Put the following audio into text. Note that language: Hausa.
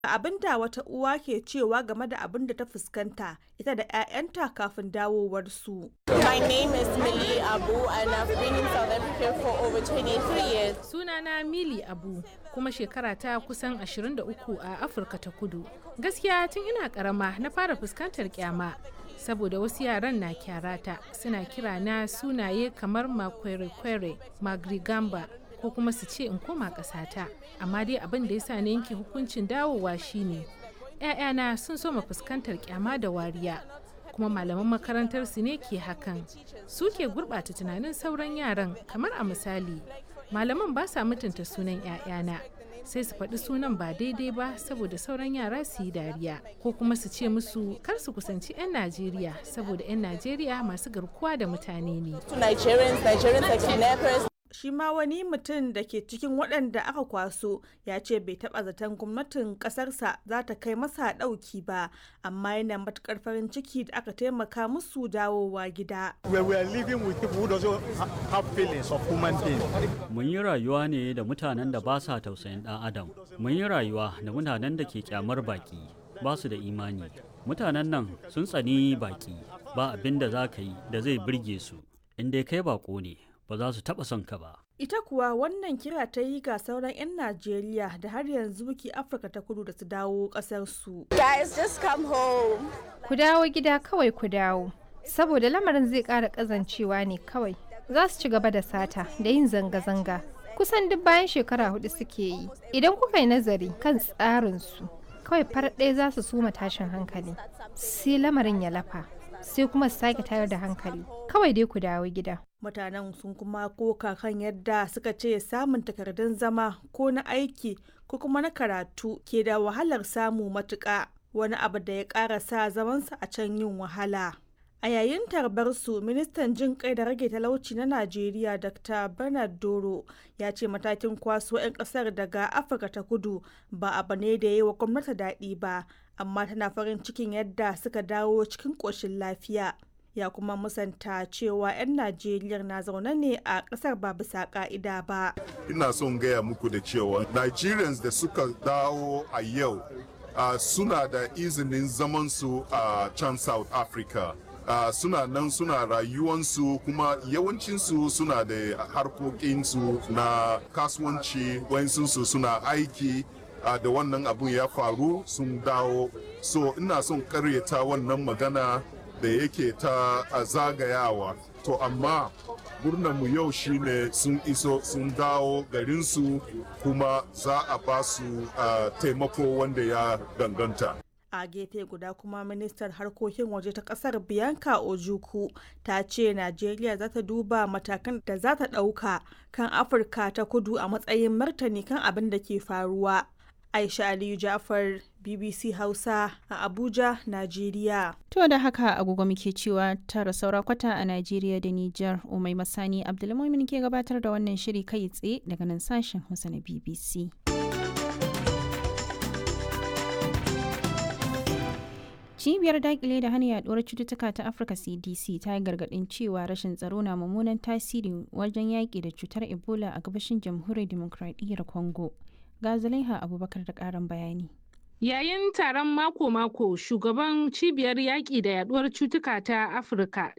abin da wata uwa ke cewa game da abin da ta fuskanta ita da 'ya'yanta kafin dawowarsu. My name is Millie Abu and I've been in South Africa for over 23 years. Sunana Mili Abu kuma shekara ta kusan 23 a Afirka ta Kudu. Gaskiya tun ina karama na fara fuskantar kyama saboda wasu yaran na kyarata suna kira na sunaye kamar makwere-kwere, magrigamba ko kuma su ce in koma ƙasata. Amma dai abin da ya sa na yanke hukuncin dawowa shine 'ya'yana sun soma fuskantar kyama da wariya. kuma malaman makarantar su ne ke hakan su ke gurɓata tunanin sauran yaran kamar a misali malaman ba sa mutunta sunan 'ya'yana sai su faɗi sunan ba daidai ba saboda sauran yara su yi dariya ko kuma su ce musu kar su kusanci 'yan najeriya saboda 'yan najeriya masu garkuwa da mutane ne shi ma wani mutum da ke cikin waɗanda aka kwaso ya ce bai taɓa zaton gwamnatin ƙasarsa za ta kai masa ɗauki ba amma yana matuƙar farin ciki da aka taimaka musu dawowa gida. Mun yi rayuwa ne da mutanen da ba sa tausayin ɗan adam. Mun yi rayuwa da mutanen da ke kyamar baki ba su da imani. Mutanen nan sun tsani baki ba abin da za ka yi da zai birge su. In dai kai bako ne ba za su taɓa son ka ba. Ita kuwa wannan kira ta yi ga sauran 'yan Najeriya da har yanzu ke Afirka ta kudu da su dawo ƙasarsu. Guys, just come home. Ku dawo gida kawai ku dawo. Saboda lamarin zai ƙara ƙazancewa ne kawai. Za su ci gaba da sata da yin zanga-zanga. Kusan duk bayan shekara hudu suke yi. Idan kuka yi nazari kan tsarinsu, kawai farar ɗaya za su suma tashin hankali. Sai lamarin ya lafa. sai kuma su sake tayar da hankali kawai dai ku dawo gida mutanen sun kuma koka kan yadda suka ce samun takardun zama ko na aiki ko kuma na karatu ke da wahalar samu matuƙa wani abu da ya ƙara sa zamansa a can yin wahala a yayin tarbar su ministan jin kai da rage talauci na najeriya dr bernard doro ya ce matakin kwaso 'yan kasar daga afirka ta kudu ba abu ne da yi wa gwamnati daɗi ba amma tana farin cikin yadda suka dawo cikin ƙoshin lafiya ya kuma musanta cewa 'yan najeriya na zaune ne a ƙasar ba bisa ƙa'ida ba ina son gaya muku da cewa nigerians da suka dawo a yau uh, suna da izinin zamansu a uh, can south africa Uh, suna nan suna rayuwansu kuma yawancinsu suna da harkokinsu na kasuwanci wayansu suna aiki uh, da wannan abun ya faru sun dawo so ina son karyata wannan magana da yake ta uh, zagayawa to amma mu yau shine sun iso sun dawo garinsu kuma za a ba su taimako wanda ya danganta a gefe guda kuma ministar harkokin waje ta kasar bianca ojuku ta ce najeriya za ta duba matakan da za ta ɗauka kan afirka ta kudu a matsayin martani kan abin da ke faruwa aisha aliyu jafar bbc hausa a abuja najeriya to da haka agogo muke cewa tara saura kwata a najeriya da niger umai masani abdulmumin ke gabatar da wannan shiri kai tsaye daga nan sashen hausa na bbc cibiyar dakile da hana yaduwar cututtuka ta afirka cdc ta yi gargadin cewa rashin tsaro na mummunan tasiri wajen yaƙi da cutar ebola a gabashin jamhuriyar demokradiyyar congo ga zulaiha abubakar da ƙarin bayani Yayin taron mako-mako, shugaban cibiyar yaƙi da yaduwar cutuka ta Afirka,